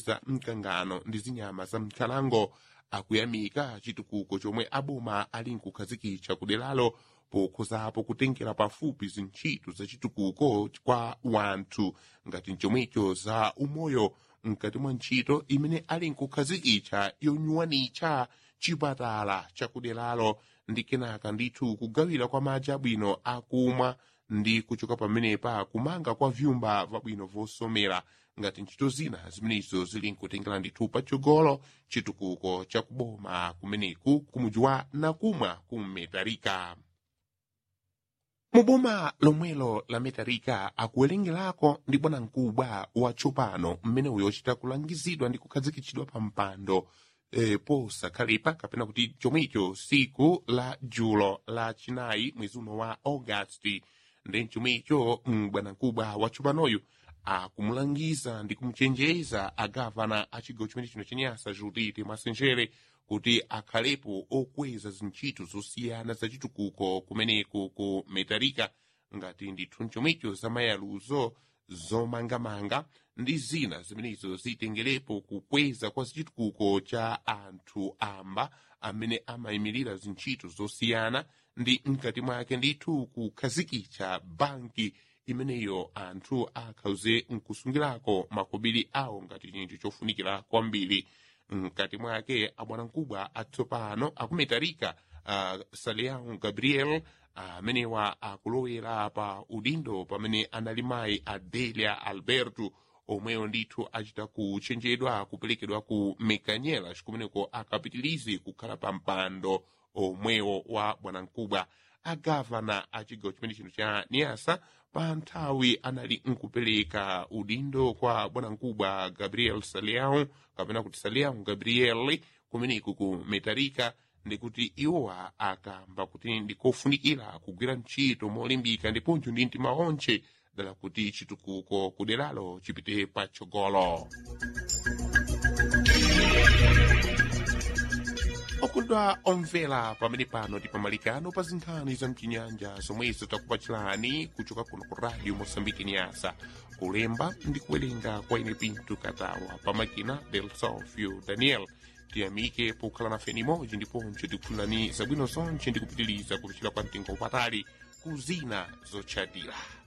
za mkangano ndi zinyama za mkhalango akuyamika chitukuko chomwe aboma ali nkukhazikitsa kuderalo pokhozapo kutengera pafupi zintchito za chitukuko kwa wanthu ngati chomwecho za umoyo mkati mwa ntchito imene ali nkukhazikitsa yonyuwanitsa chipatala chakuderalo ndi kenaka ndithu kugawira kwa madzi abwino akumwa ndi kuchoka pamenepa kumanga kwa vyumba vabwino vosomera ngati ntchito zina zimenezo zili nkutengera ndithu patsogolo chitukuko chakuboma kumeneku kumudzi wa nakumwa ku metarika muboma lomwelo la metarika akuwerengerako ndi bwanamkubwa watsopano mmene uyo ochita kulangizidwa ndi kukhazikitsidwa pa mpando e, posakhalepa kapena kuti chomwecho siku la julo la chinayi mwezi uno wa augasti ndi chomwecho bwanamkubwa watsopanoyu akumulangiza ndi kumuchenjeza agavana a chigawo chimene chino chenyasa judite mwasenjere kuti akhalepo okweza zintchito zosiyana za chitukuko kumeneku ku metarika ngati ndithu chomwecho zamayaluzo zomangamanga ndi zina zimenezo zitengerepo kukweza kwa chitukuko cha anthu amba amene amayimirira zintchito zosiyana ndi mkati mwake ndithu kukhazikitsa banki imeneyo anthu akhauze nkusungirako makobiri awo ngati chinthu chofunikira kwambiri mkati mwake abwanamkubwa atsopano akumetarika uh, saleão gabriel amenewa uh, akulowera pa udindo pamene anali mayi adelia alberto omweyo ndithu achita kuchenjedwa kuperekedwa ku mekanyela chikumeneko akapitilize kukhala pa mpando omwewo wa bwanamkubwa agavana a chigawo chimene chino cha niasa pa nthawi anali nkupereka udindo kwa bwanamkubwa gabriel saleão kapena kuti saleão gabriel kumeneku ku metarika ndikuti iwowa akamba kuti ndikofunikira kugwira ntchito molimbika ndiponso ndi mtima onse dala kuti chitukuko kuderalo chipite patsogolo okondwa omvera pamene pano tipamalikano pa zinkhani za mchinyanja zomwezo takupachirani kuchoka kuno ku radio mosambiki nyasa kulemba ndi kuwerenga kwa ine pinto katawa pamakina del sofio daniel tiyamike pokhala nafe nimodzi ndiponso tikufunani zabwino zonse ndikupitiriza kupichira kwa mtengo wapatali ku zina zotsatira